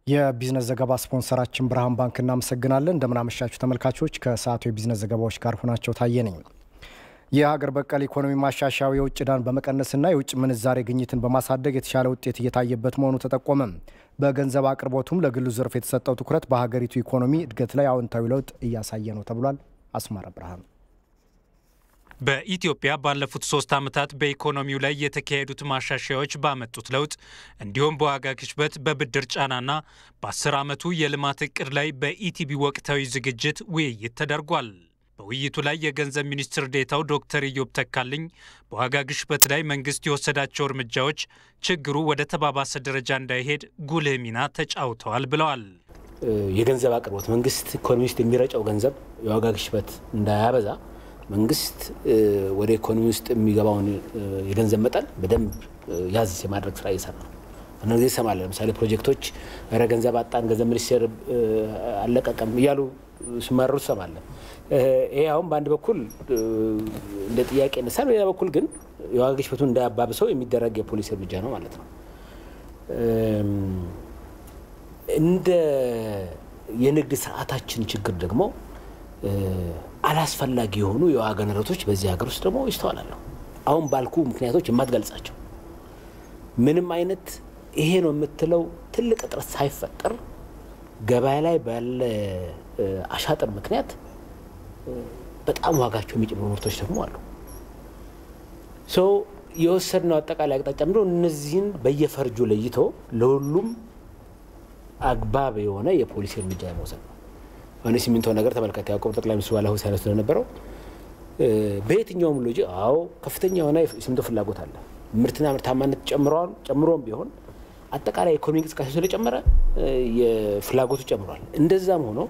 የቢዝነስ ዘገባ ስፖንሰራችን ብርሃን ባንክ እናመሰግናለን። እንደምናመሻችሁ ተመልካቾች፣ ከሰዓቱ የቢዝነስ ዘገባዎች ጋር ሆናቸው ታየ ነኝ። የሀገር በቀል ኢኮኖሚ ማሻሻያው የውጭ ዕዳን በመቀነስና የውጭ ምንዛሬ ግኝትን በማሳደግ የተሻለ ውጤት እየታየበት መሆኑ ተጠቆመ። በገንዘብ አቅርቦቱም ለግሉ ዘርፍ የተሰጠው ትኩረት በሀገሪቱ ኢኮኖሚ እድገት ላይ አዎንታዊ ለውጥ እያሳየ ነው ተብሏል። አስማረ ብርሃን በኢትዮጵያ ባለፉት ሶስት ዓመታት በኢኮኖሚው ላይ የተካሄዱት ማሻሻያዎች ባመጡት ለውጥ እንዲሁም በዋጋ ግሽበት፣ በብድር ጫናና በአስር ዓመቱ የልማት እቅድ ላይ በኢቲቪ ወቅታዊ ዝግጅት ውይይት ተደርጓል። በውይይቱ ላይ የገንዘብ ሚኒስትር ዴታው ዶክተር ኢዮብ ተካልኝ በዋጋ ግሽበት ላይ መንግስት የወሰዳቸው እርምጃዎች ችግሩ ወደ ተባባሰ ደረጃ እንዳይሄድ ጉልህ ሚና ተጫውተዋል ብለዋል። የገንዘብ አቅርቦት መንግስት ኢኮኖሚ ውስጥ የሚረጨው ገንዘብ የዋጋ ግሽበት እንዳያበዛ መንግስት ወደ ኢኮኖሚ ውስጥ የሚገባውን የገንዘብ መጠን በደንብ ያዝ የማድረግ ስራ እየሰራ ነው። አንዳንድ ጊዜ ይሰማለን። ለምሳሌ ፕሮጀክቶች ረ ገንዘብ አጣን፣ ገንዘብ ሚኒስቴር አለቀቀም እያሉ ሲማረሩ ትሰማለን። ይሄ አሁን በአንድ በኩል እንደ ጥያቄ ይነሳል፣ በሌላ በኩል ግን የዋጋ ግሽበቱን እንዳያባብሰው የሚደረግ የፖሊሲ እርምጃ ነው ማለት ነው። እንደ የንግድ ስርዓታችን ችግር ደግሞ አላስፈላጊ የሆኑ የዋጋ ንረቶች በዚህ ሀገር ውስጥ ደግሞ ይስተዋላሉ። አሁን ባልኩ ምክንያቶች የማትገልጻቸው ምንም አይነት ይሄ ነው የምትለው ትልቅ እጥረት ሳይፈጠር ገበያ ላይ ባለ አሻጥር ምክንያት በጣም ዋጋቸው የሚጨምሩ ምርቶች ደግሞ አሉ። ሶ የወሰድነው አጠቃላይ አቅጣጫ ምንድነው? እነዚህን በየፈርጁ ለይቶ ለሁሉም አግባብ የሆነ የፖሊሲ እርምጃ የመውሰድ ነው። አሁን የሲሚንቶ ነገር ተመልከት። ያዕቆብ ጠቅላይ ሚኒስትሩ ባለፈው ሲያነሱ ስለነበረው በየትኛውም ሎጂ አዎ ከፍተኛ የሆነ የሲሚንቶ ፍላጎት አለ። ምርትና ምርታማነት ጨምረዋል። ጨምሮም ቢሆን አጠቃላይ ኢኮኖሚ እንቅስቃሴ ስለጨመረ የፍላጎቱ ጨምሯል። እንደዛም ሆኖ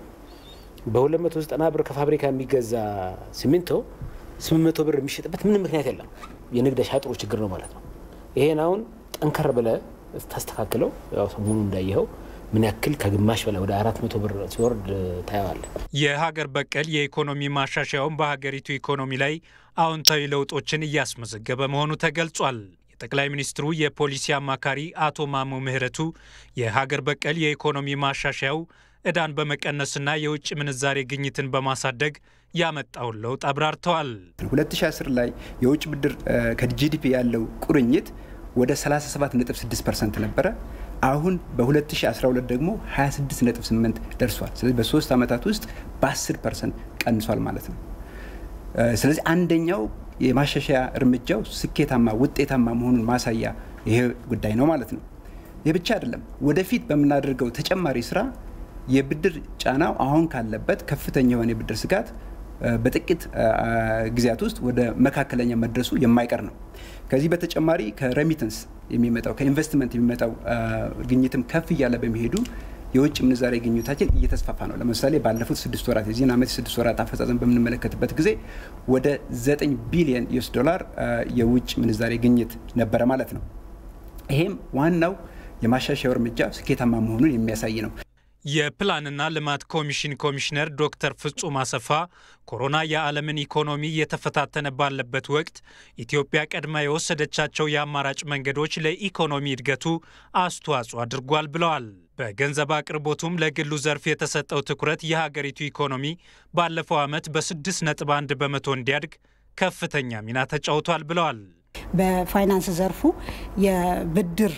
በ290 ብር ከፋብሪካ የሚገዛ ሲሚንቶ 800 ብር የሚሸጥበት ምንም ምክንያት የለም። የንግድ አሻጥሩ ችግር ነው ማለት ነው። ይሄን አሁን ጠንከር ብለህ ታስተካክለው ያው ሰሞኑ እንዳየኸው ምን ያክል ከግማሽ በላይ ወደ አራት መቶ ብር ሲወርድ ታየዋለ። የሀገር በቀል የኢኮኖሚ ማሻሻያውን በሀገሪቱ ኢኮኖሚ ላይ አዎንታዊ ለውጦችን እያስመዘገበ መሆኑ ተገልጿል። የጠቅላይ ሚኒስትሩ የፖሊሲ አማካሪ አቶ ማሞ ምህረቱ የሀገር በቀል የኢኮኖሚ ማሻሻያው ዕዳን በመቀነስና የውጭ ምንዛሬ ግኝትን በማሳደግ ያመጣውን ለውጥ አብራርተዋል። 2010 ላይ የውጭ ብድር ከጂዲፒ ያለው ቁርኝት ወደ 37.6 ፐርሰንት ነበረ። አሁን በ2012 ደግሞ 26.8 ደርሷል። ስለዚህ በሶስት ዓመታት ውስጥ በ10 ፐርሰንት ቀንሷል ማለት ነው። ስለዚህ አንደኛው የማሻሻያ እርምጃው ስኬታማ ውጤታማ መሆኑን ማሳያ ይሄ ጉዳይ ነው ማለት ነው። ይህ ብቻ አይደለም። ወደፊት በምናደርገው ተጨማሪ ስራ የብድር ጫናው አሁን ካለበት ከፍተኛ የሆነ የብድር ስጋት በጥቂት ጊዜያት ውስጥ ወደ መካከለኛ መድረሱ የማይቀር ነው። ከዚህ በተጨማሪ ከሬሚተንስ የሚመጣው ከኢንቨስትመንት የሚመጣው ግኝትም ከፍ እያለ በሚሄዱ የውጭ ምንዛሬ ግኝታችን እየተስፋፋ ነው። ለምሳሌ ባለፉት ስድስት ወራት የዚህን ዓመት የስድስት ወራት አፈጻጸም በምንመለከትበት ጊዜ ወደ ዘጠኝ ቢሊዮን ዩኤስ ዶላር የውጭ ምንዛሬ ግኝት ነበረ ማለት ነው። ይሄም ዋናው የማሻሻያው እርምጃ ስኬታማ መሆኑን የሚያሳይ ነው። የፕላንና ልማት ኮሚሽን ኮሚሽነር ዶክተር ፍጹም አሰፋ ኮሮና የዓለምን ኢኮኖሚ እየተፈታተነ ባለበት ወቅት ኢትዮጵያ ቀድማ የወሰደቻቸው የአማራጭ መንገዶች ለኢኮኖሚ እድገቱ አስተዋጽኦ አድርጓል ብለዋል። በገንዘብ አቅርቦቱም ለግሉ ዘርፍ የተሰጠው ትኩረት የሀገሪቱ ኢኮኖሚ ባለፈው ዓመት በስድስት ነጥብ አንድ በመቶ እንዲያድግ ከፍተኛ ሚና ተጫውቷል ብለዋል። በፋይናንስ ዘርፉ የብድር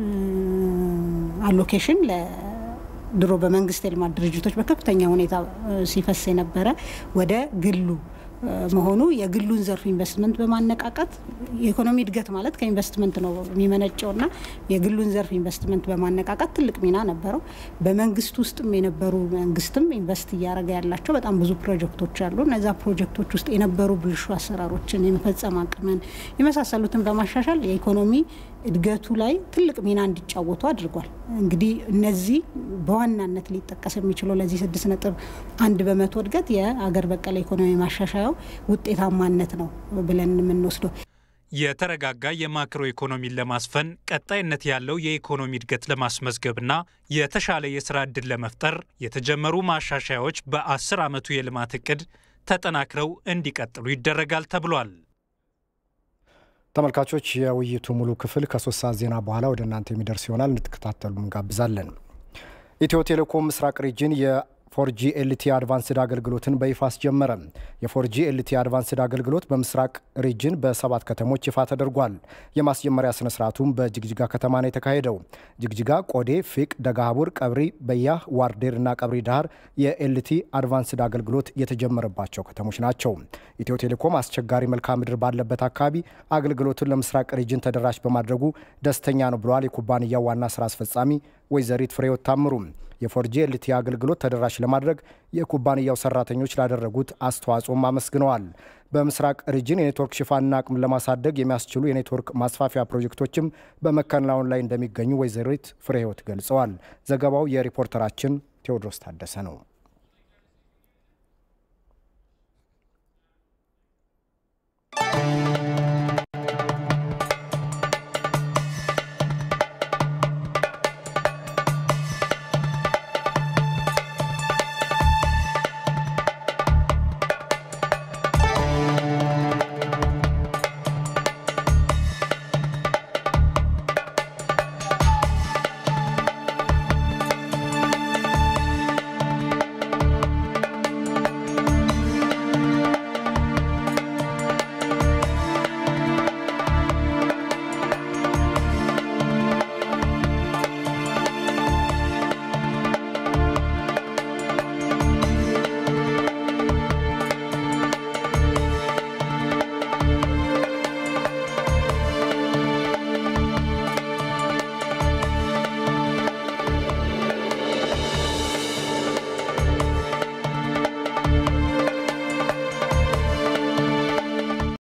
አሎኬሽን ድሮ በመንግስት የልማት ድርጅቶች በከፍተኛ ሁኔታ ሲፈስ የነበረ ወደ ግሉ መሆኑ የግሉን ዘርፍ ኢንቨስትመንት በማነቃቃት የኢኮኖሚ እድገት ማለት ከኢንቨስትመንት ነው የሚመነጨውና የግሉን ዘርፍ ኢንቨስትመንት በማነቃቃት ትልቅ ሚና ነበረው። በመንግስት ውስጥም የነበሩ መንግስትም ኢንቨስት እያደረገ ያላቸው በጣም ብዙ ፕሮጀክቶች አሉ። እነዛ ፕሮጀክቶች ውስጥ የነበሩ ብልሹ አሰራሮችን የመፈጸም አቅምን የመሳሰሉትን በማሻሻል የኢኮኖሚ እድገቱ ላይ ትልቅ ሚና እንዲጫወቱ አድርጓል። እንግዲህ እነዚህ በዋናነት ሊጠቀስ የሚችለው ለዚህ ስድስት ነጥብ አንድ በመቶ እድገት የአገር በቀል ኢኮኖሚ ማሻሻያው ውጤታማነት ነው ብለን የምንወስደው። የተረጋጋ የማክሮ ኢኮኖሚን ለማስፈን ቀጣይነት ያለው የኢኮኖሚ እድገት ለማስመዝገብና የተሻለ የስራ ዕድል ለመፍጠር የተጀመሩ ማሻሻያዎች በአስር ዓመቱ የልማት እቅድ ተጠናክረው እንዲቀጥሉ ይደረጋል ተብሏል። ተመልካቾች የውይይቱ ሙሉ ክፍል ከሶስት ሰዓት ዜና በኋላ ወደ እናንተ የሚደርስ ይሆናል። እንድትከታተሉ እንጋብዛለን። ኢትዮ ቴሌኮም ምስራቅ ሪጅን የፎርጂ ኤልቲ አድቫንስድ አገልግሎትን በይፋ አስጀመረ። የፎርጂ ኤልቲ አድቫንስድ አገልግሎት በምስራቅ ሪጅን በሰባት ከተሞች ይፋ ተደርጓል። የማስጀመሪያ ስነ ስርዓቱም በጅግጅጋ ከተማ ነው የተካሄደው። ጅግጅጋ፣ ቆዴ፣ ፊቅ፣ ደጋሀቡር፣ ቀብሪ በያህ፣ ዋርዴር እና ቀብሪ ዳህር የኤልቲ አድቫንስድ አገልግሎት የተጀመረባቸው ከተሞች ናቸው። ኢትዮ ቴሌኮም አስቸጋሪ መልክዓ ምድር ባለበት አካባቢ አገልግሎቱን ለምስራቅ ሪጅን ተደራሽ በማድረጉ ደስተኛ ነው ብለዋል የኩባንያው ዋና ስራ አስፈጻሚ ወይዘሪት ፍሬህይወት ታምሩ። የፎርጂ ኤልቲ አገልግሎት ተደራሽ ለማድረግ የኩባንያው ሰራተኞች ላደረጉት አስተዋጽኦም አመስግነዋል። በምስራቅ ሪጅን የኔትወርክ ሽፋንና አቅም ለማሳደግ የሚያስችሉ የኔትወርክ ማስፋፊያ ፕሮጀክቶችም በመከናወን ላይ እንደሚገኙ ወይዘሪት ፍሬህይወት ገልጸዋል። ዘገባው የሪፖርተራችን ቴዎድሮስ ታደሰ ነው።